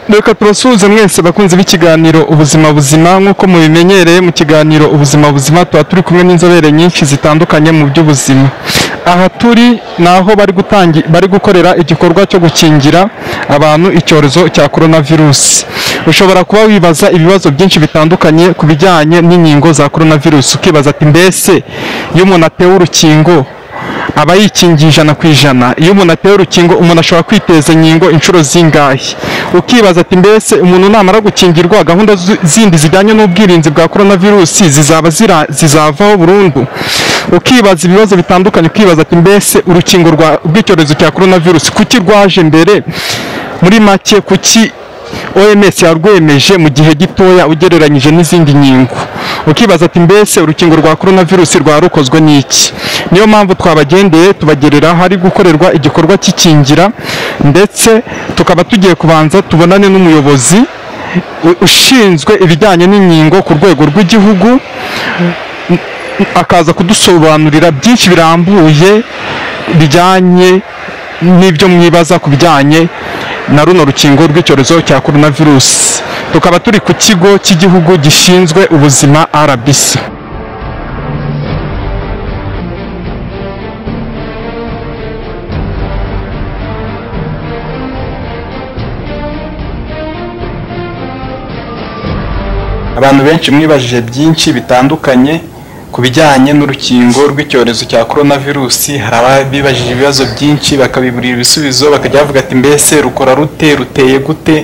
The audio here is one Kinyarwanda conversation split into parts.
reka turasuhuze mwese bakunzi b'ikiganiro ubuzima buzima nk'uko mubimenyereye mu kiganiro ubuzima buzima tuba turi kumwe n'inzobere nyinshi zitandukanye mu by'ubuzima aha turi ni aho bari gutangi bari gukorera igikorwa cyo gukingira abantu icyorezo cya korona virusi ushobora kuba wibaza ibibazo byinshi bitandukanye ku bijyanye n'inkingo za korona virusi ukibaza ati mbese iyo umuntu atewe urukingo aba yikingiye ijana ku ijana iyo umuntu atewe urukingo umuntu ashobora kwiteza inkingo inshuro zingahe ukibaza ati mbese umuntu namara gukingirwa gahunda zu- zindi zijyanye n'ubwirinzi bwa korona virusi zizaba zira- zizavaho burundu ukibaza ibibazo bitandukanye ukibaza ati mbese urukingo rwa- rw'icyorezo cya korona virusi kuki rwaje mbere muri make kuki OMS yarwemeje mu gihe gitoya ugereranyije n'izindi nkingo ukibaza ati mbese urukingo rwa korona virusi rwa rukozwe n'iki niyo mpamvu twabagendeye tubagerera hari gukorerwa igikorwa cy'ikingira ndetse tukaba tugiye kubanza tubonane n'umuyobozi u- ushinzwe ibijyanye n'inkingo ku rwego rw'igihugu akaza kudusobanurira byinshi birambuye bijyanye n'ibyo mwibaza ku bijyanye na runo rukingo rw'icyorezo cya korona virusi tukaba turi ku kigo cy'igihugu gishinzwe ubuzima RBC abantu benshi mwibajije byinshi bitandukanye ku bijyanye n'urukingo rw'icyorezo cya korona virusi hari ababibajije ibibazo byinshi bakabiburira ibisubizo bakajya bavuga ati mbese rukora rute ruteye gute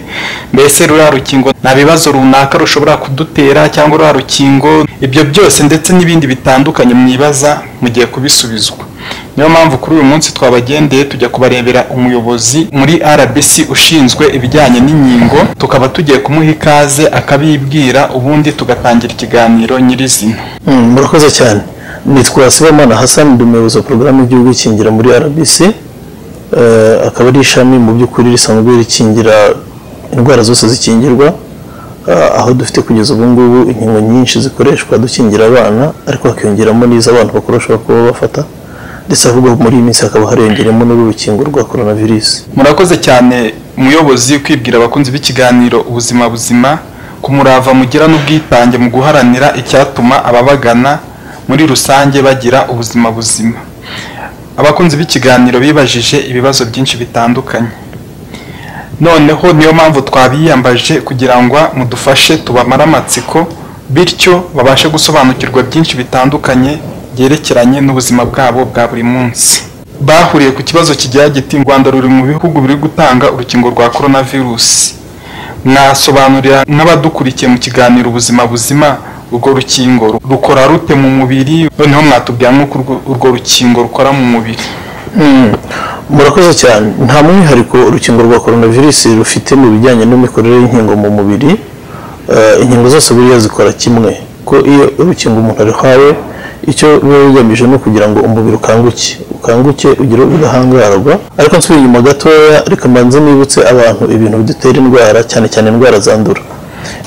mbese ruriya rukingo nta bibazo runaka rushobora kudutera cyangwa ruriya rukingo ibyo byose ndetse n'ibindi bitandukanye mwibaza mugiye kubisubizwa niyo mpamvu kuri uyu munsi twabagendeye tujya kubarebera umuyobozi muri RBC ushinzwe ibijyanye n'inkingo tukaba tugiye kumuha ikaze akabibwira ubundi tugatangira ikiganiro nyirizina Mm, murakoze cyane nitwa Sibamana Hassan ndi umuyobozi wa porogaramu y'igihugu ikingira muri RBC eh, akaba ari ishami mu by'ukuri risanzwe rikingira indwara zose zikingirwa eh, aho dufite kugeza ubu ngubu inkingo nyinshi zikoreshwa dukingira abana ariko hakiyongeramo n'izo abantu bakuru bashobora kuba bafata ndetse ahubwo muri iyi minsi hakaba hariyongeramo n'urukingo rwa coronavirus murakoze cyane umuyobozi kwibwira abakunzi b'ikiganiro ubuzima buzima ku murava mugira n'ubwitange mu guharanira icyatuma ababagana muri rusange bagira ubuzima buzima abakunzi b'ikiganiro bibajije ibibazo byinshi bitandukanye noneho niyo mpamvu twabiyambaje kugira ngo mudufashe tubamare amatsiko bityo babashe gusobanukirwa byinshi bitandukanye byerekeranye n'ubuzima bwabo bwa buri munsi bahuriye ku kibazo kigira giti u rwanda ruri mu bihugu biri gutanga urukingo rwa korona virusi mwasobanurira n'abadukurikiye mu kiganiro ubuzima buzima urwo rukingo rukora rute mu mubiri noneho mwatubwira nk'uko urwo- urwo rukingo rukora mu mubiri Mm. murakoze cyane nta mwihariko urukingo rwa coronavirus rufite mu bijyanye n'imikorere y'inkingo mu mubiri Eh, inkingo zose buriya zikora kimwe ko iyo urukingo umuntu aruhawe icyo biba bigamije ni ukugira ngo umubiri ukanguke ukanguke ugire ubudahangarwa ariko nsubira inyuma gatoya reka mbanze nibutse abantu ibintu bidutera indwara cyane cyane indwara zandura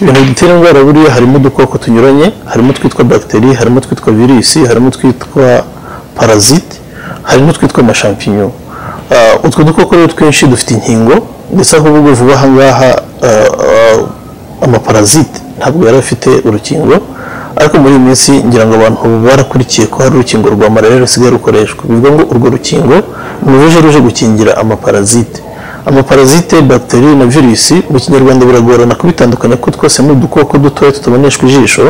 ibintu bitera indwara buriya harimo udukoko tunyuranye harimo twitwa bagiteri harimo twitwa virusi harimo twitwa parazite hari n'utwitwa amashampinyo Ah, utwo dukoko rero twinshi dufite inkingo ndetse ahubwo vuba aha ngaha ah, ah, amaparazite ntabwo yari afite urukingo ariko muri iyi minsi ngira ngo abantu barakurikiye ko hari urukingo rwa malariya rusigaye rukoreshwa bivuga ngo urwo rukingo ni uruje ruje gukingira amaparazite amaparazite bagiteri na virusi mu kinyarwanda biragorana kubitandukanya ko twose ni udukoko dutoya tutaboneshwa ijisho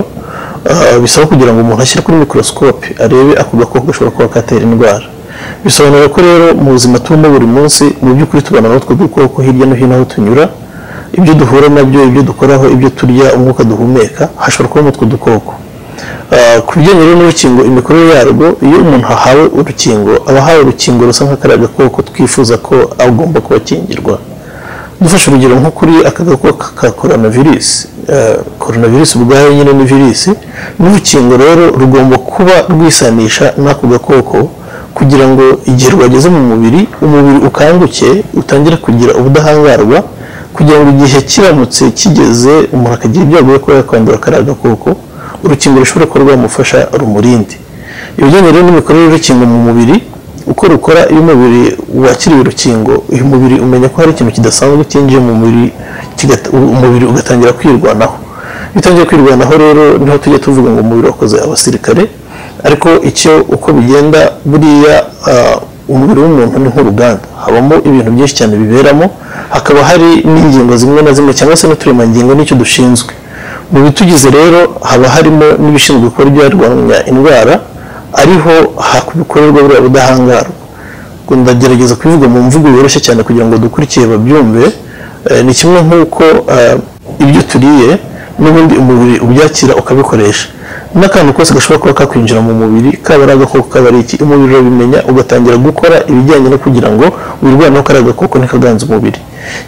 Ah, bisaba kugira ngo umuntu ashyire kuri mikorosikopi arebe ako gakoko gashobora kuba katera indwara bisobanura ko rero mu buzima tubamo buri munsi mu by'ukuri tubana n'utwo dukoko hirya no hino aho tunyura ibyo duhura nabyo ibyo dukoraho ibyo turya umwuka duhumeka hashobora kubamo utwo dukoko Ah, ku bijyanye rero n'urukingo imikorere yarwo iyo umuntu ahawe urukingo aba ahawe urukingo rusa nk'akariya gakoko twifuza ko agomba kuba akingirwa dufashe urugero nko kuri aka gakoko ka coronavirus Eh, coronavirus ubwayo nyine ni virusi n'urukingo rero rugomba kuba rwisanisha n'ako gakoko kugira ngo igihe rwageze mu mubiri umubiri ukanguke utangire kugira ubudahangarwa kugira ngo igihe kiramutse kigeze umuntu akagira ibyago byo kuba yakwandura kariya gakoko urukingo rushobora kuba rwamufasha rumurinde ibijyanye rero n'imikorere y'urukingo mu mubiri uko rukora iyo umubiri wakiriye urukingo uyu mubiri umenya ko hari ikintu kidasanzwe cyinjiye mu mubiri kigata- umubiri ugatangira kwirwanaho iyo utangiye kwirwanaho rero niho tujya tuvuga ngo umubiri wakoze abasirikare ariko icyo uko bigenda buriya ah, umubiri w'umuntu ni nk'uruganda habamo ibintu byinshi cyane biberamo hakaba hari n'ingingo zimwe na zimwe cyangwa se n'uturemangingo nicyo dushinzwe mu bitugize rero haba harimo n'ibishinzwe gukora ibyarwanya indwara ariho hakorerwa buriya budahangarwa ubwo ndagerageza kubivuga mu mvugo yoroshye cyane kugira ngo dukurikiye babyumve Eh, ni kimwe nk'uko eh, ibyo turiye n'ubundi umubiri ubyakira ukabikoresha n'akantu kose gashobora kuba kakwinjira mu mubiri kaba ari agakoko kaba ari iki umubiri urabimenya ugatangira gukora ibijyanye no kugira ngo wirwaneho kariya gakoko ntikaganze umubiri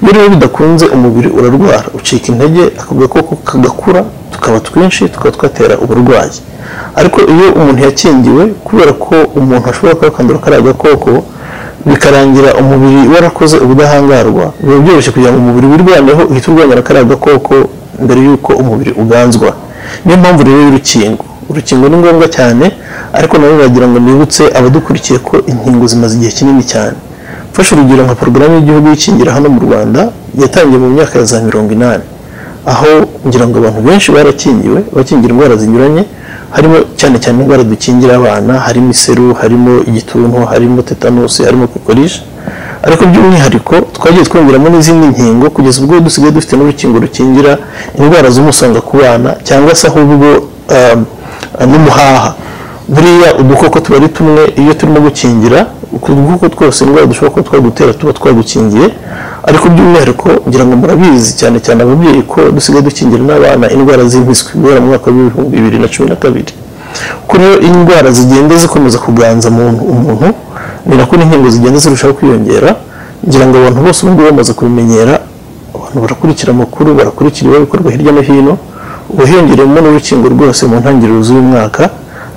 iyo rero bidakunze umubiri urarwara ucika intege ako gakoko kagakura tukaba twinshi tukaba twatera uburwayi ariko iyo umuntu yakingiwe kubera ko umuntu ashobora kuba yakandura kariya gakoko bikarangira umubiri warakoze ubudahangarwa biba byoroshye kugira ngo umubiri wirwaneho uhite urwanya na kariya gakoko mbere y'uko umubiri uganzwa niyo mpamvu rero y'urukingo urukingo ni ngombwa cyane ariko nabo wagira ngo nibutse abadukurikiye ko inkingo zimaze igihe kinini cyane mfashe urugero nka porogaramu y'igihugu y'ikingira hano mu rwanda yatangiye mu myaka ya za mirongo inani aho kugira ngo abantu benshi barakingiwe bakingira indwara zinyuranye harimo cyane cyane indwara dukingira abana harimo iseru harimo igituntu harimo tetanusi harimo kokorisha ariko by'umwihariko twagiye twongeramo n'izindi nkingo kugeza ubwo dusigaye dufite n'urukingo rukingira indwara z'umusonga ku bana cyangwa se ahubwo um, n'umuhaha buriya udukoko tuba ari tumwe iyo turimo gukingira utwo dukoko twose indwara dushobora kuba twagutera tuba twagukingiye ariko by'umwihariko ngira ngo murabizi cyane cyane ababyeyi ko dusigaye dukingira n'abana indwara z'impiswi guhera mu mwaka w'ibihumbi bibiri na cumi na kabiri kuri iyo indwara zigenda zikomeza kuganza mu- umuntu ni nako n'inkingo zigenda zirushaho kwiyongera ngira ngo abantu bose ubu ngubu bamaze kubimenyera abantu barakurikira amakuru barakurikira ibikorwa hirya no hino ubu hiyongereyemo n'urukingo rwose mu ntangiriro z'uyu mwaka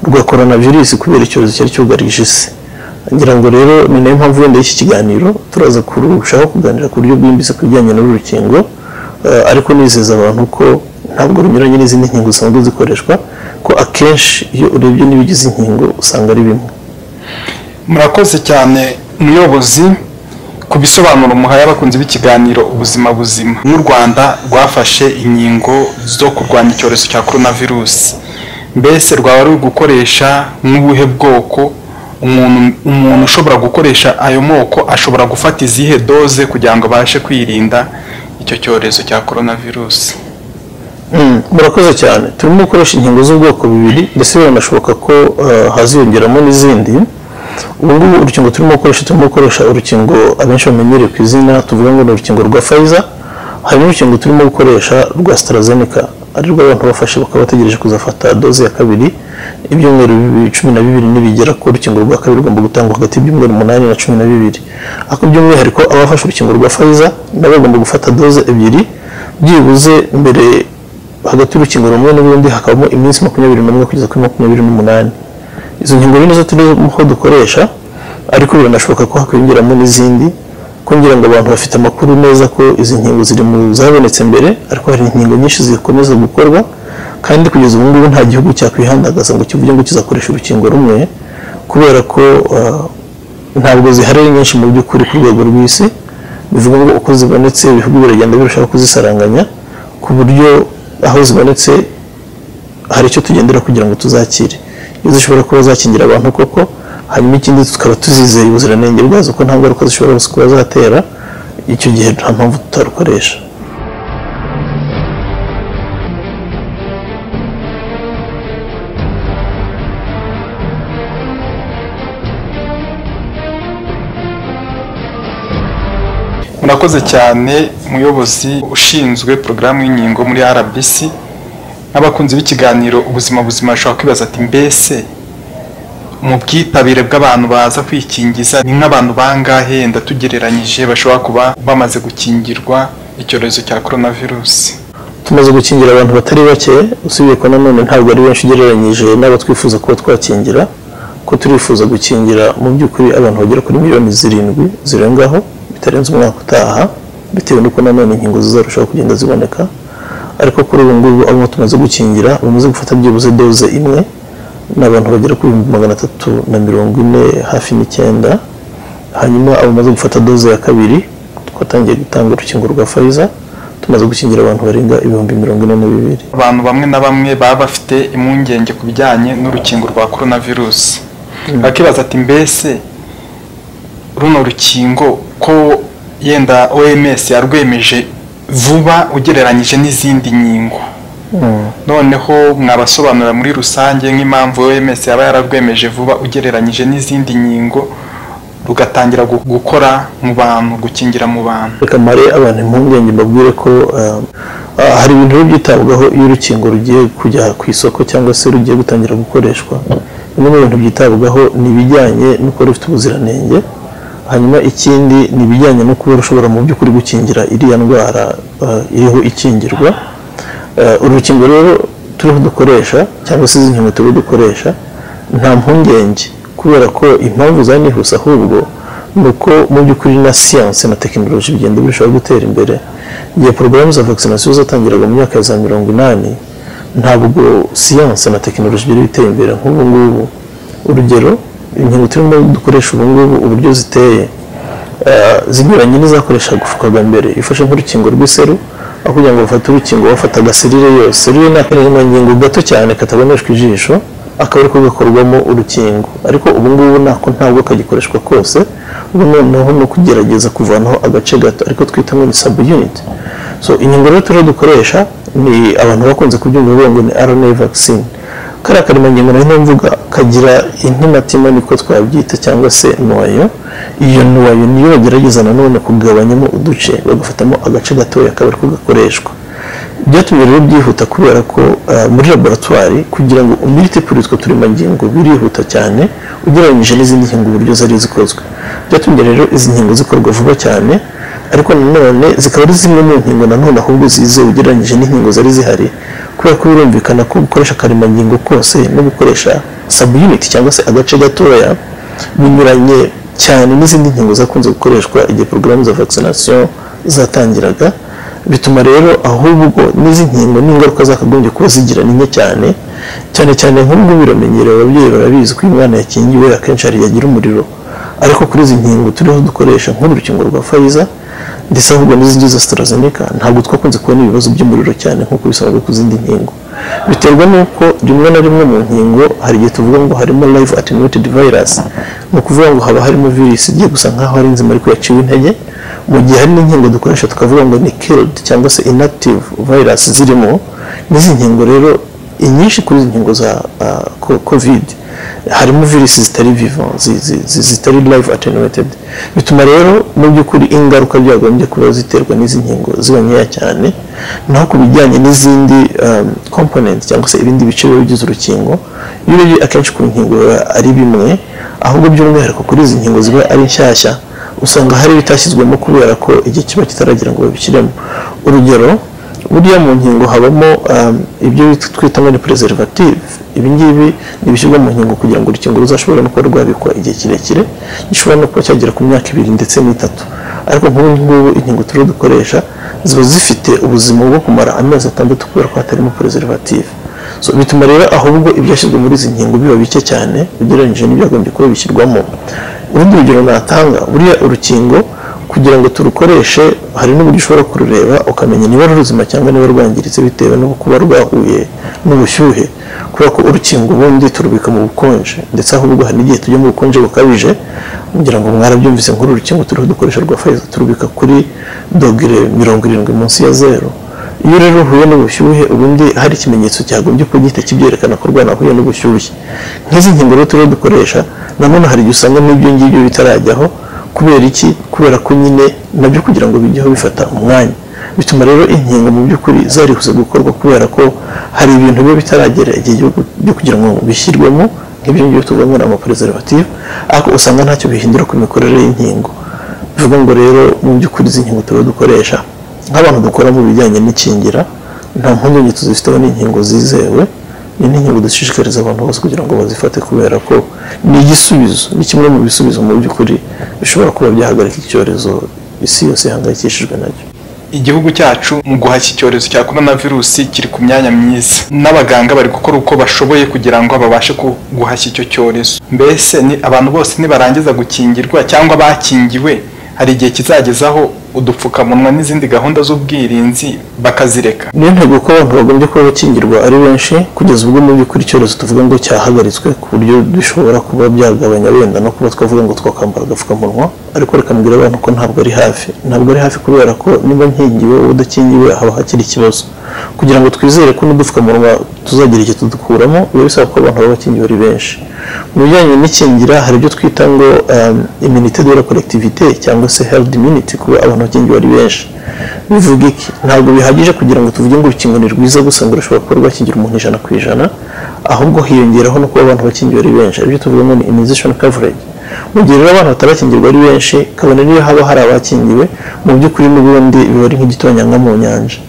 rwa korona virusi kubera icyorezo cyari cyugarije isi ngira ngo rero ni nayo mpamvu wenda y'iki kiganiro turaza kurushaho kuganira ku buryo bwimbitse ku bijyanye n'uru rukingo Eh, ariko nizeza abantu ko ntabwo runyuranye n'izindi nkingo zisanzwe zikoreshwa ko akenshi iyo urebye n'ibigize inkingo usanga ari bimwe murakoze cyane muyobozi ku bisobanuro muhaye abakunzi b'ikiganiro ubuzima buzima n'u rwanda rwafashe inkingo zo kurwanya icyorezo cya korona virusi mbese rwaba ruri gukoresha nk'ubuhe bwoko umuntu umuntu ushobora gukoresha ayo moko ashobora gufata izihe doze kugira ngo abashe kwirinda icyo cyorezo cya korona virusi Mm, murakoze cyane turimo gukoresha inkingo z'ubwoko bubiri ndetse biranashoboka ko eh, haziyongeramo n'izindi ubu ngubu urukingo turimo gukoresha turimo gukoresha urukingo abenshi bamenyereye ku izina tuvuga ngo ni urukingo rwa Pfizer hari n'urukingo turimo gukoresha rwa AstraZeneca ari rwo abantu bafashe bakaba bategereje kuzafata doze ya kabiri ibyumweru bibi- cumi na bibiri nibigera ko urukingo rwa kabiri rugomba gutangwa hagati y'ibyumweru umunani na cumi na bibiri ariko by'umwihariko abafashe urukingo rwa Pfizer nabo bagomba gufata doze ebyiri byibuze mbere hagati y'urukingo rumwe n'urundi hakabamo iminsi makumyabiri n'umwe kugeza kuri makumyabiri n'umunani izo nkingo ni nazo turimo dukoresha ariko biranashoboka ko hakwiyongeramo n'izindi kugira ngo abantu bafite amakuru neza ko izi nkingo ziri mu zabonetse mbere ariko hari inkingo nyinshi zikomeza gukorwa kandi kugeza ubu ngubu nta gihugu cyakwihandagaza ngo kivuge ngo kizakoresha urukingo rumwe kubera ko ah, ntabwo zihari ari nyinshi mu by'ukuri ku rwego rw'isi bivuga ngo uko zibonetse ibihugu biragenda birushaho kuzisaranganya ku buryo aho zibonetse hari icyo tugendera kugira ngo tuzakire iyo zishobora kuba zakingira abantu koko hanyuma ikindi tukaba tuzizeye ubuziranenge bwazo ko nta ngaruka zishobora kuba zatera icyo gihe nta mpamvu tutarukoresha murakoze cyane umuyobozi ushinzwe porogaramu y'inkingo muri rbc n'abakunzi b'ikiganiro ubuzima buzima bashobora kwibaza ati mbese mu bwitabire bw'abantu baza kwikingiza ni nk'abantu bangahe ndatugereranyije bashobora kuba bamaze gukingirwa icyorezo cya korona virusi tumaze gukingira abantu batari bake usibye ko nanone ntabwo ari benshi ugereranyije n'abo twifuza kuba twakingira ko turifuza gukingira mu by'ukuri abantu bagera kuri miliyoni zirindwi zirengaho bitarenze umwaka utaha bitewe n'uko nanone inkingo zizarushaho kugenda ziboneka ariko kuri ubu ngubu abo tumaze gukingira bamaze gufata byibuze doze imwe ni abantu bagera ku bihumbi magana atatu na mirongo ine hafi n'icyenda hanyuma abamaze gufata doze ya kabiri twatangiye gutanga urukingo rwa Pfizer tumaze gukingira abantu barenga ibihumbi mirongo ine na bibiri abantu bamwe na bamwe baba bafite impungenge ku bijyanye n'urukingo rwa korona virusi bakibaza ati mbese runo rukingo ko yenda oms yarwemeje vuba ugereranyije n'izindi nkingo noneho mwabasobanurira muri rusange nk'impamvu oms yaba yararwemeje vuba ugereranyije n'izindi nkingo rugatangira gu- gukora mu bantu gukingira mu bantu reka mare abantu impungenge mbabwire ko eh, ah, hari ibintu biba byitabwaho iyo urukingo rugiye kujya ku isoko cyangwa se rugiye gutangira gukoreshwa bimwe mu bintu byitabwaho ni ibijyanye no kuba rufite ubuziranenge hanyuma ikindi ni ibijyanye no kuba rushobora mu by'ukuri gukingira iriya ndwara eh, iriho ikingirwa Eh, uru rukingo rero turiho dukoresha cyangwa se izi nkingo turiho dukoresha nta mpungenge kubera ko impamvu zanihuse ahubwo ni uko mu by'ukuri na siyansi na tekinoloji bigenda birushaho gutera imbere igihe porogaramu za vakisinasiyo zatangiraga mu myaka ya za mirongo inani ntabwo siyansi na tekinoloji byari biteye imbere nk'ubu ngubu urugero inkingo turimo dukoresha ubu ngubu uburyo ziteye eh, zinyuranye n'izakoreshwaga mbere ifashe nk'urukingo rw'iseru aho kugira ngo bafate urukingo bafataga serire yose serire ni akarembangingo gato cyane kataboneshwa ijisho akaba ariko gakorwamo urukingo ariko ubu ngubu nako ntabwo kagikoreshwa kose ubu noneho ni ukugerageza kuvanaho agace gato ariko twita ngo ni sabu unit so inkingo rero turiho dukoresha ni abantu bakunze kubyumva bavuga ngo ni RNA vaccine kariya karemangingo nayo mvuga kagira intimatima niko twabyita cyangwa se nuwayo iyo nuwayo niyo bagerageza nanone kugabanyamo uduce bagafatamo agace gatoya kaba ariko gakoreshwa byatumye rero byihuta kubera ko eh, muri laboratwari kugira ngo umultipure utwo turemangingo birihuta cyane ugereranyije n'izindi nkingo uburyo zari zikozwe byatumye rero izi nkingo zikorwa vuba cyane ariko nanone zikaba ari zimwe mu nkingo nanone ahubwo zizewe ugereranyije n'inkingo zari zihari kubera ko birumvikana ko gukoresha akaremangingo kose no gukoresha subunit cyangwa se agace gatoya binyuranye cyane n'izindi nkingo zakunze gukoreshwa igihe porogaramu za vaccination zatangiraga bituma rero ahubwo n'izi nkingo n'ingaruka zakagombye kuba zigira ni nke cyane cyane cyane nk'ubu biramenyerewe ababyeyi barabizi ko iyo umwana yakingiwe akenshi hari igihe agira umuriro ariko kuri izi nkingo turiho dukoresha nk'uru rukingo rwa fayiza ndetse ahubwo n'izindi za sitarazenika ntabwo twakunze kubona ibibazo by'umuriro cyane nk'uko bisanzwe ku zindi nkingo biterwa n'uko rimwe na rimwe mu nkingo hari igihe tuvuga ngo harimo live attenuated virus ni ukuvuga ngo haba harimo virusi igiye gusa nk'aho ari nzima ariko yaciwe intege mu gihe hari n'inkingo dukoresha tukavuga ngo ni killed cyangwa se inactive virus zirimo n'izi nkingo rero inyinshi kuri izi nkingo za ah, ko- covid harimo virusi zitari vivant zi- zi- zi- zitari live attenuated bituma rero mu by'ukuri ingaruka byagombye kuba ziterwa n'izi nkingo ziba nkeya cyane naho ku bijyanye n'izindi um, component cyangwa se ibindi bice biba bigize urukingo iyo urebye akenshi ku nkingo biba ari bimwe ahubwo by'umwihariko kuri izi nkingo ziba ari nshyashya usanga hari ibitashyizwemo kubera ko igihe kiba kitaragira ngo babishyiremo urugero buriya mu nkingo habamo um, ibyo bit- twita ngo ni preservative ibingibi ni ibishyirwa mu nkingo kugira ngo urukingo ruzashobore no kuba rwabikwa igihe kirekire gishobora no kuba cyagera ku myaka ibiri ndetse n'itatu ariko nk'ubu ngubu inkingo turiho dukoresha ziba zifite ubuzima bwo kumara amezi atandatu kubera ko hatarimo preservative so bituma rero ahubwo ibyashyizwe muri izi nkingo biba bike cyane ugereranyije n'ibyagombye kuba bishyirwamo urundi rugero natanga buriya urukingo kugira ngo turukoreshe hari n'uburyo ushobora kurureba ukamenya niba ruruzima cyangwa niba rwangiritse bitewe no kuba rwahuye n'ubushyuhe kubera ko urukingo ubundi turubika mu bukonje ndetse ahubwo hari n'igihe tujya mu bukonje bukabije kugira ngo mwarabyumvise nk'uru rukingo turiho dukoresha rwa Pfizer turubika kuri dogere mirongo irindwi munsi ya zero iyo rero uhuye n'ubushyuhe ubundi hari ikimenyetso cyagombye kuba gihita kibyerekana ko rwanahuye n'ubushyuhe nk'izi nkingo rero turiho dukoresha nanone hari igihe usanga n'ibyo ngibyo bitarajyaho kubera iki kubera ko nyine nabyo kugira ngo bijyeho bifata umwanya bituma rero inkingo mu by'ukuri zarihuse gukorwa kubera ko hari ibintu biba bitaragera igihe cyo gu- byo kugira ngo bishyirwemo nk'ibyo ngibyo tuvuga ngo ni amapreservative ariko usanga ntacyo bihindura ku mikorere y'inkingo bivuga ngo rero mu by'ukuri izi nkingo turiho dukoresha nk'abantu dukora mu bijyanye n'ikingira nta mpungenge tuzifiteho n'inkingo zizewe ni n'inkingo dushishikariza abantu bose kugira ngo bazifate kubera ko ni igisubizo ni kimwe mu bisubizo mu by'ukuri bishobora kuba byahagarika icyorezo isi yose ihangayikishijwe nacyo igihugu cyacu mu guhashya icyorezo cya korona virusi kiri ku myanya myiza n'abaganga bari gukora uko bashoboye kugira ngo babashe ku- guhashya icyo cyorezo mbese ni abantu bose nibarangiza gukingirwa cyangwa bakingiwe hari igihe kizagezaho udupfukamunwa n'izindi gahunda z'ubwirinzi bakazireka niyo ntego ko abantu bagombye kuba bakingirwa ari benshi kugeza ubwo mu by'ukuri icyorezo tuvuga ngo cyahagaritswe ku buryo bishobora kuba byagabanya wenda no kuba twavuga ngo twakambara agapfukamunwa ariko reka mbwira abantu ko ntabwo ari hafi ntabwo ari hafi kubera ko niba nkingiwe wowe udakingiwe haba hakiri ikibazo kugira ngo twizere ko n'udupfukamunwa tuzagira icyo tudukuramo biba bisaba ko abantu baba bakingiwe ari benshi mu bijyanye n'ikingira hari ibyo twita ngo um, immunité de la collectivité cyangwa se herd immunity kuba abantu bakingiwe ari benshi bivuga iki ntabwo bihagije kugira ngo tuvuge ngo urukingo ni rwiza gusa ngo rushobora kuba rwakingira umuntu ijana ku ijana ahubwo hiyongeraho no kuba abantu bakingiwe ari benshi aribyo tuvuga ngo ni immunization coverage mu gihe rero abantu batarakingirwa ari benshi kabone niyo haba hari abakingiwe mu by'ukuri n'ubundi biba ari nk'igitonyanga mu nyanja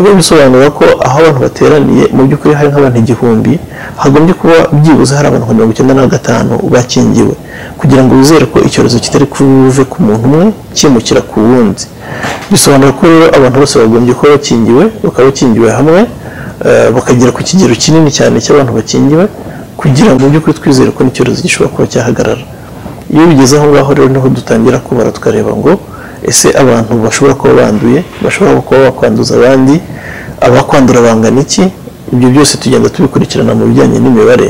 biba bisobanura ko aho abantu bateraniye mu by'ukuri hari nk'abantu igihumbi hagombye kuba byibuze hari abantu mirongo icyenda na gatanu bakingiwe kugira ngo bizere ko icyorezo kitari kuve ku muntu umwe kimukira ku wundi bisobanura ko rero abantu bose bagombye kuba bakingiwe bakaba bakingiwe hamwe eh, bakagera ku kigero kinini cyane cy'abantu bakingiwe kugira ngo mu by'ukuri twizere ko n'icyorezo gishobora kuba cyahagarara iyo bigeze aho ngaho rero niho dutangira kubara tukareba ngo ese abantu bashobora kuba banduye bashobora kuba bakwanduza abandi abakwandura bangana iki ibyo byose tugenda tubikurikirana mu bijyanye n'imibare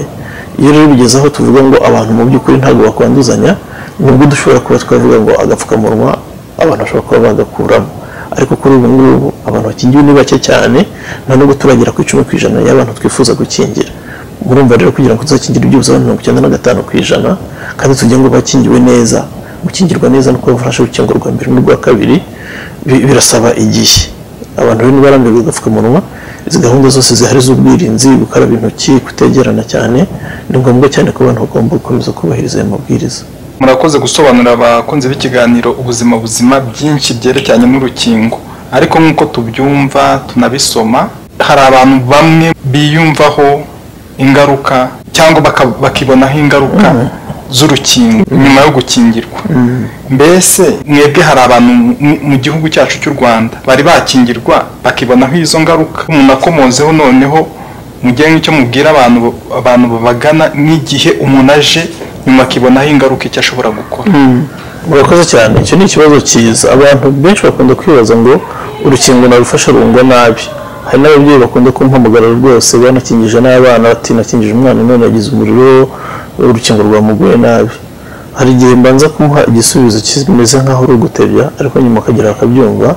iyo rero bigeze aho tuvuga ngo abantu mu by'ukuri ntabwo bakwanduzanya nibwo dushobora kuba twavuga ngo agapfukamunwa abantu bashobora kuba bagakuramo ariko kuri ubu ngubu abantu bakingiwe ni bake cyane nta nubwo turagera ku icumi ku ijana y'abantu twifuza gukingira murumva rero kugira ngo tuzakingire ibyibuze abantu mirongo icyenda na gatanu ku ijana kandi tujye ngo bakingiwe neza gukingirwa neza no kubafasha urukingo rwa mbere n'urwa kabiri bi- birasaba igihe abantu rero ntibarambirwe agapfukamunwa izi gahunda zose zihari z'ubwirinzi gukaraba intoki kutegerana cyane ni ngombwa cyane ko abantu bagomba gukomeza kubahiriza aya mabwiriza murakoze gusobanurira abakunzi b'ikiganiro ubuzima buzima byinshi byerekeranye n'urukingo ariko nk'uko tubyumva tunabisoma hari abantu bamwe biyumvaho ingaruka cyangwa baka- bakibonaho ingaruka z'urukingo nyuma yo gukingirwa mbese mwebwe hari abantu mu- mu gihugu cyacu cy'u rwanda bari bakingirwa bakibonaho izo ngaruka umuntu akomozeho noneho mugire nk'icyo mubwira abantu abantu babagana n'igihe umuntu aje nyuma akibonaho ingaruka icyo ashobora gukora murakoze cyane icyo ni ikibazo cyiza abantu benshi bakunda kwibaza ngo urukingo narufasha rungwa nabi hari n'ababyeyi bakunda kumpamagara rwose banakingije n'abana bati nakingije umwana none yagize umuriro urukingo rwamuguye nabi hari igihe mbanza kumuha igisubizo kimeze nk'aho uri ugutebya ariko nyuma akagera akabyumva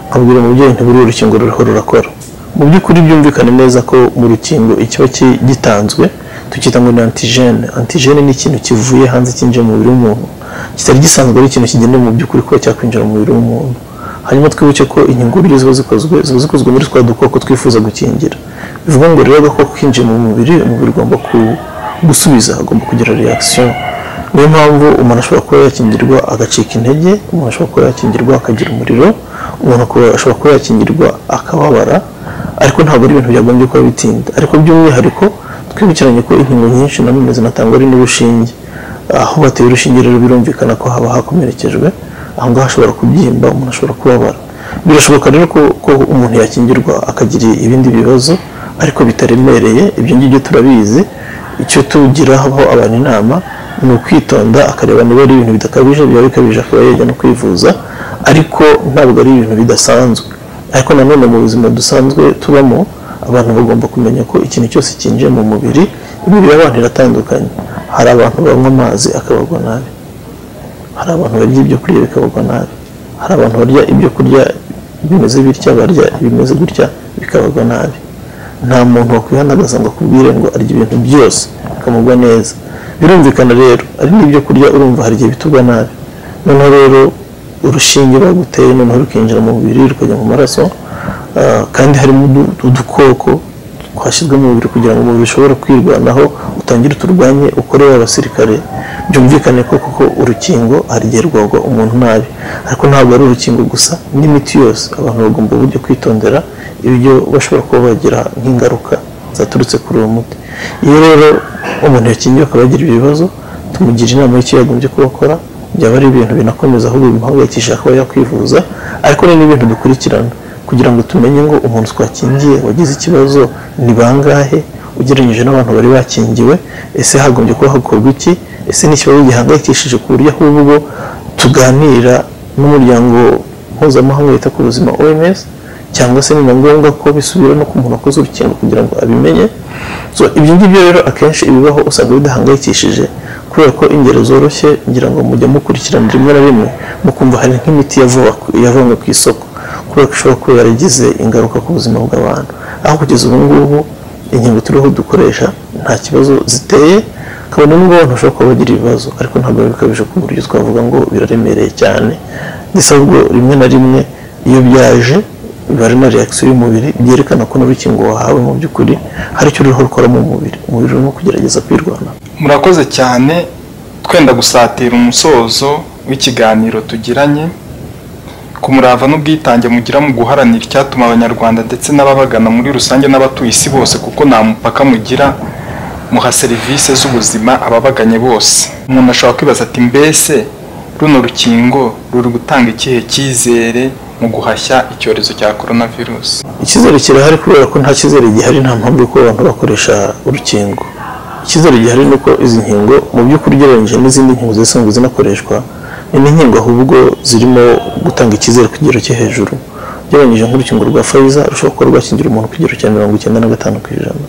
nkabwira umubyeyi ntiburi urukingo ruriho rurakora mu by'ukuri byumvikane neza ko mu rukingo ikiba ki- gitanzwe tukita ngo ni antijene antijene ni ikintu kivuye hanze kinjiye mu mubiri w'umuntu kitari gisanzwe ari ikintu kigenewe mu by'ukuri kuba cyakwinjira mu mubiri w'umuntu hanyuma twibuke ko inyungurire ziba zikozwe ziba zikozwe muri twa dukoko twifuza gukingira bivuga ngo rero agakoko kinjiye mu mubiri umubiri ugomba ku- gusubiza agomba kugira reaction niyo mpamvu umuntu ashobora kuba yakingirwa agacika intege umuntu ashobora kuba yakingirwa akagira umuriro umuntu akaba- ashobora kuba yakingirwa akababara ariko ntabwo ari ibintu byagombye kuba bitinda ariko by'umwihariko twibukiranye ko inkingo nyinshi na none zinatangwa ari n'urushinge aho bateye urushinge rero birumvikana ko haba hakomerekejwe aho ngaho hashobora kubyimba umuntu ashobora kubabara birashoboka rero ko, ko umuntu yakingirwa akagira ibindi bibazo ariko bitaremereye ibyo ngibyo turabizi icyo tugiraho abantu inama ni ukwitonda akareba niba ari ibintu bidakabije byaba bikabije akaba yajya no kwivuza ariko ntabwo ari ibintu bidasanzwe ariko nanone mu buzima dusanzwe tubamo abantu bagomba kumenya ko ikintu cyose cyinjiye mu mubiri imibiri y'abantu iratandukanye hari abantu banywa amazi akabagwa nabi hari abantu barya ibyo kurya bikabagwa nabi hari abantu barya ibyo kurya bimeze bitya barya ibimeze gutya bikabagwa nabi nta muntu wakwihanagaza ngo akubwire ngo arya ibintu byose bikamugwa neza birumvikana rero ari n'ibyo kurya urumva hari igihe bitugwa nabi noneho rero urushinge baguteye noneho rukinjira mu mubiri rukajya mu maraso ah, kandi harimo udu- udukoko twashyizwe mu mubiri kugira ngo umubiri ushobore kwirwanaho utangire uturwanye ukore abasirikare byumvikane ko kuko urukingo hari igihe rwagwa umuntu nabi ariko ntabwo ari urukingo gusa n'imiti yose abantu bagomba uburyo kwitondera ibyo bashobora kuba bagira nk'ingaruka zaturutse kuri uwo muti iyo rero umuntu yakingiwe akaba yagira ibibazo tumugira inama y'icyo yagombye kuba akora byaba ari ibintu binakomeza ahubwo bimuhangayikisha kuba yakwivuza ariko ni n'ibintu dukurikirana kugira ngo tumenye ngo umuntu twakingiye wagize ikibazo ni bangahe ugereranyije n'abantu bari bakingiwe ese hagombye kuba hakorwa iki ese ni ikibazo gihangayikishije ku buryo ahubwo tuganira n'umuryango mpuzamahanga wita ku buzima oms cyangwa se ni na ngombwa ko bisubira no ku muntu wakoze urukingo kugira ngo abimenye So, ibyo ngibyo rero akenshi ibibaho usanga bidahangayikishije kubera ko ingero zoroshye ngira ngo mujya mukurikirana rimwe na rimwe mukumva hari nk'imiti yavuba yavanywe ku isoko kubera ko ishobora kuba yaragize ingaruka ku buzima bw'abantu aho kugeza ubu ngubu inkingo turiho dukoresha nta kibazo ziteye kabone nubwo abantu bashobora kuba bagira ibibazo ariko ntabwo biba bikabije ku buryo twavuga ngo biraremereye cyane ndetse ahubwo rimwe na rimwe iyo byaje biba na reakisiyo y'umubiri byerekana ko n'urukingo wahawe mu by'ukuri hari icyo ruriho rukora mu mubiri umubiri urimo kugerageza kwirwanaho murakoze cyane twenda gusatira umusozo w'ikiganiro tugiranye ku murava n'ubwitange mugira mu guharanira icyatuma abanyarwanda ndetse n'ababagana muri rusange n'abatuye isi bose kuko nta mupaka mugira muha serivisi z'ubuzima ababaganye bose umuntu ashobora kwibaza ati mbese runo rukingo ruri gutanga ikihe cyizere mu guhashya icyorezo cya coronavirus icyizere kirahari kubera ko nta cyizere gihari nta mpamvu yo kuba abantu bakoresha urukingo icyizere gihari ni uko izi nkingo mu by'ukuri ugereranyije n'izindi nkingo zisanzwe zinakoreshwa ni n'inkingo ahubwo zirimo gutanga icyizere ku kigero cyo hejuru ugereranyije nk'urukingo rwa Pfizer rushobora kuba rwakingira umuntu ku kigero cya mirongo icyenda na gatanu ku ijana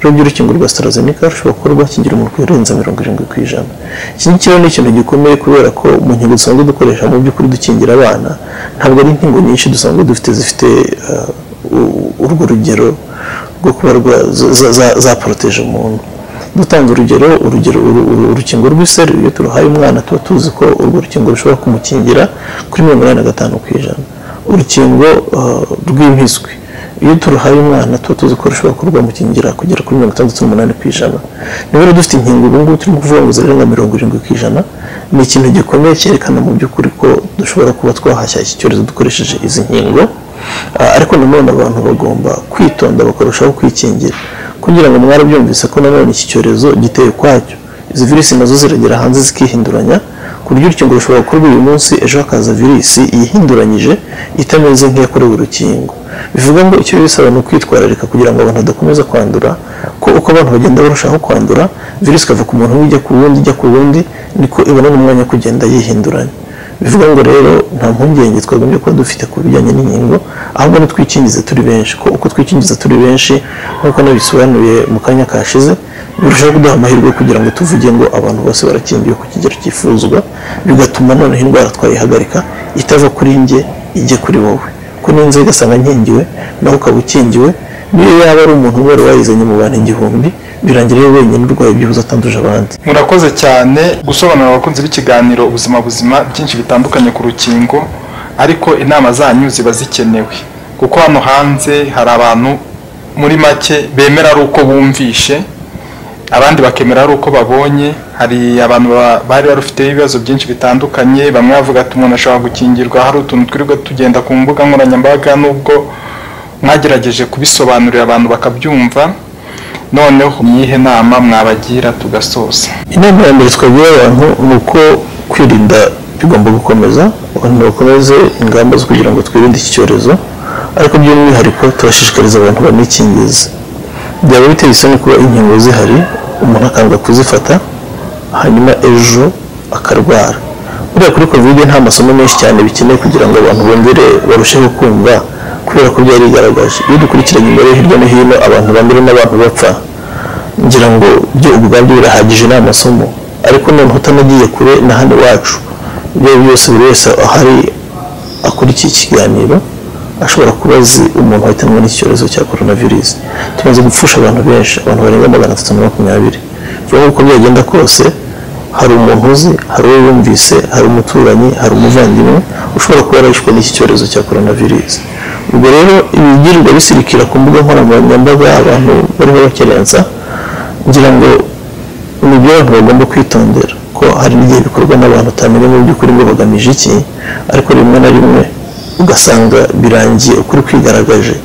rubyo urukingo rwa AstraZeneca rushobora kuba rwakingira umuntu kurenza mirongo irindwi ku ijana iki ngiki rero ni ikintu gikomeye kubera ko mu nkingo dusanzwe dukoresha mu by'ukuri dukingira abana ntabwo ari inkingo nyinshi dusanzwe dufite zifite eh, u- urwo rugero rwo kuba rwa- za- za- za- zaporoteje umuntu dutanze urugero urugero uru- uru- urukingo rw'iseru iyo turuhaye umwana tuba tuzi ko urwo rukingo rushobora kumukingira kuri mirongo inani na gatanu ku ijana urukingo eh, rw'impiswi iyo turuhaye umwana tuba tuzi ko rushobora kurwamukingira kugera kuri mirongo itandatu n'umunani ku ijana niba rero dufite inkingo ubu ngubu turimo kuvuga ngo zirenga mirongo irindwi ku ijana ni ikintu gikomeye cyerekana mu by'ukuri ko dushobora kuba twahashya iki cyorezo dukoresheje izi nkingo Ah, ariko nanone abantu bagomba kwitonda bakarushaho kwikingira kugira ngo mwarabyumvise ko nanone iki cyorezo giteye ukwacyo izi virisi nazo ziragera hanze zikihinduranya ku buryo urukingo rushobora gukorwa uyu munsi ejo hakaza virisi yihinduranyije itameze nk'iyakorewe urukingo bivuga ngo icyo bisaba ni ukwitwararika kugira ngo abantu badakomeza kwandura ko uko abantu bagenda barushaho kwandura virisi ikava ku muntu umwe ijya ku wundi ijya ku wundi niko ibona n'umwanya wo kugenda yihinduranya bivuga ngo rero nta mpungenge twagombye kuba dufite ku bijyanye n'inkingo ahubwo nitwikingize turi benshi ko uko twikingiza turi benshi nk'uko nabisobanuye mu kanya kashize birushaho kuduha amahirwe kugira ngo tuvuge ngo abantu bose barakingiwe ku kigero cyifuzwa bigatuma noneho indwara twayihagarika itava kuri njye ijye kuri wowe ko n'inzu igasanga nkingiwe nawe ukaba ukingiwe niyo yaba ari umuntu wari wayizanye mu bantu igihumbi birangira yewe wenyine urwaye ibyibuze atanduje abandi murakoze cyane gusobanurira abakunzi b'ikiganiro ubuzima buzima byinshi bitandukanye ku rukingo ariko inama zanyu ziba zikenewe kuko hano hanze hari abantu muri make bemera ari uko bumvishe abandi bakemera ari uko babonye hari abantu ba- bari barufiteho ibibazo byinshi bitandukanye bamwe bavuga ati umuntu ashobora gukingirwa hari utuntu twirirwa tugenda ku mbuga nkoranyambaga n'ubwo mwagerageje kubisobanurira abantu bakabyumva noneho myihe nama mwabagira tugasoza inama ya mbere twagira abantu ni uko kwirinda bigomba gukomeza abantu bakomeze ingamba zo kugira ngo twirinde iki cyorezo ariko by'umwihariko turashishikariza abantu banikingize byaba biteye isoni kuba inkingo zihari umuntu akanga kuzifata hanyuma ejo akarwara buriya kuri kovide nta masomo menshi cyane bikenewe kugira ngo abantu bongere barusheho kumva kubera ko byarigaragaje iyo dukurikiranye imbere hirya no hino abantu bandura n'abantu bapfa ngira ngo byo ubwabyo birahagije ni amasomo ariko noneho utanagiye kure na hano iwacu ibyo ari byo byose buri wese ahari akurikiye ikiganiro ashobora kuba azi umuntu wahitanwe n'icyorezo cya coronavirus tumaze gupfusha abantu benshi abantu barenga magana atatu na makumyabiri vuba uko byagenda kose hari umuntu uzi hari uwo yumvise hari umuturanyi hari umuvandimwe ushobora kuba yarashwe n'iki cyorezo cya coronavirus ubwo rero ibigirwa bisirikira ku mbuga nkoranyambaga abantu barimo bakerensa ngira ngo ni ibyo abantu bagomba kwitondera ko hari n'igihe bikorwa n'abantu utamenya mu by'ukuri ngo bagamije iki ariko rimwe na rimwe ugasanga birangiye ukuri kwigaragaje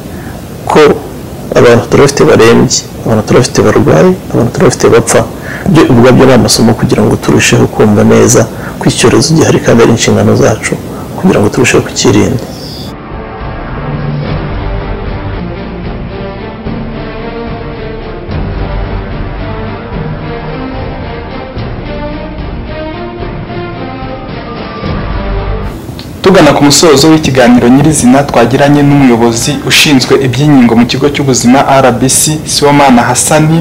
ko abantu turabafite barembye abantu turabafite barwaye abantu turabafite bapfa byo ubwabyo ni amasomo kugira ngo turusheho kumva neza ko icyorezo gihari kandi ari inshingano zacu kugira ngo turusheho kukirinda tugana ku musozo w'ikiganiro nyirizina twagiranye n'umuyobozi ushinzwe iby'inkingo mu kigo cy'ubuzima rbc siwomana hasani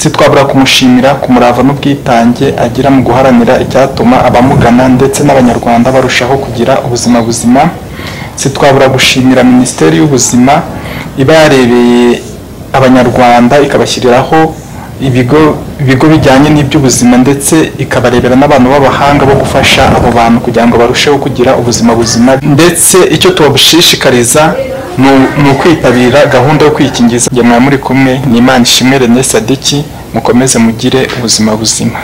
sitwabura kumushimira ku murava n'ubwitange agira mu guharanira icyatuma abamugana ndetse n'abanyarwanda barushaho kugira ubuzima buzima sitwabura gushimira minisiteri y'ubuzima iba yarebeye abanyarwanda ikabashyiriraho ibigo ibigo bijyanye n'iby'ubuzima ndetse ikabarebera n'abantu b'abahanga bo gufasha abo bantu kugira ngo barusheho kugira ubuzima buzima ndetse icyo tubashishikariza ni u- ni ukwitabira gahunda yo kwikingiza igihe mwaba muri kumwe ni imana ishimwe rene sadiki mukomeze mugire ubuzima buzima